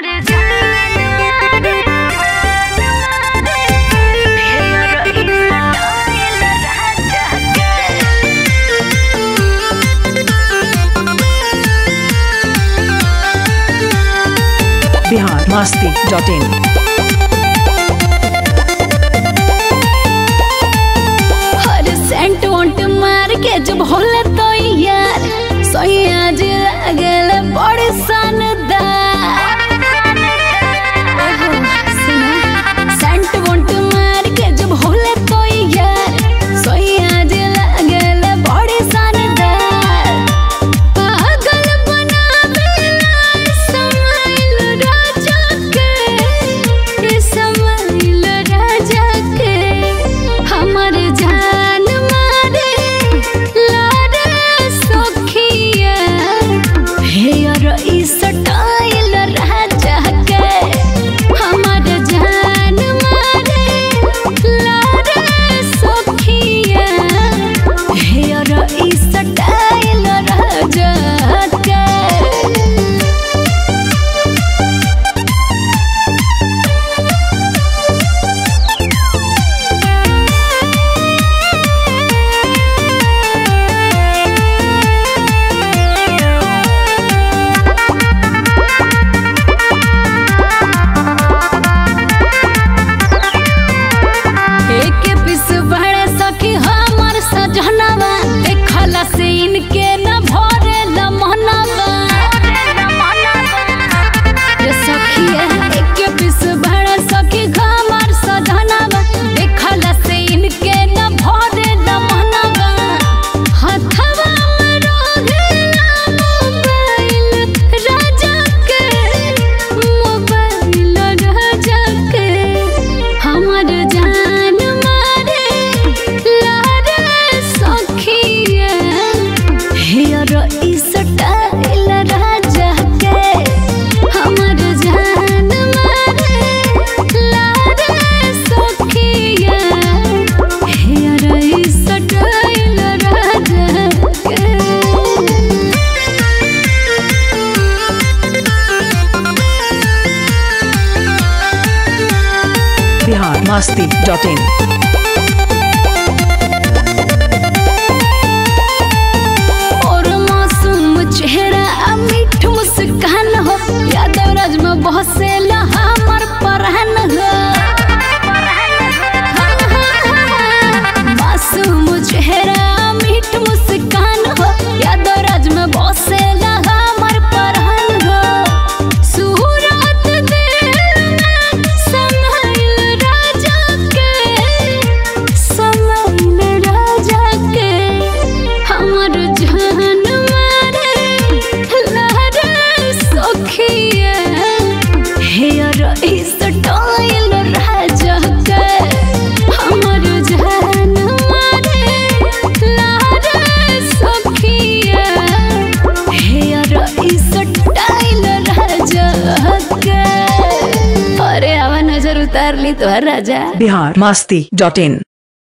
Bihar Masti dot in हर सेंट वोंट मार के जब होले तो यार सोया जे लागल बड़ सनदार ओहो, सुना सेंट वोंट मार के जब होले तो यार सोया जे लागल बड़ सनदार पागल बनावेला समाइल राजा के समाइल राजा के हमर जान मारे लारे सखिया हेयर ई स्टाइल राजा के हमर जान मारे लारे सखिया हेयर ई स्टाइल राजा के एक पिस बड़े सखी हमर सजनवा देखला से इनके न भरे लमनवा ये सखिया एक पिस बड़े सखी हमर सजनवा देखला से इनके न भरे लमनवा हथवा में रहेला मोबाइल राजा के मोबाइल राजा के हमर जान मारे लारे सखिया हेयर ई स्टाइल राजा के हमर जान मारे लारे सखिया हेयर ई स्टाइल राजा के बिहार मस्ती डॉट इन और मासूम चेहरा आ मीठ मुस्कान हो यादव राज में बहसेला हमर परहन हो मासूम चेहरा आ मीठ मुस्कान हो यादव राज में बहसेला हमर परहन हो सूरत दिल में समाइल राजा के समाइल राजा के हमर जान मारे लहरे सखिया हेयर स्टाइल राजा के हमर जान मारे लहरे सखिया हेयर स्टाइल राजा के अरे आवा नजर उतार ली तो राजा बिहार मस्ती डॉट इन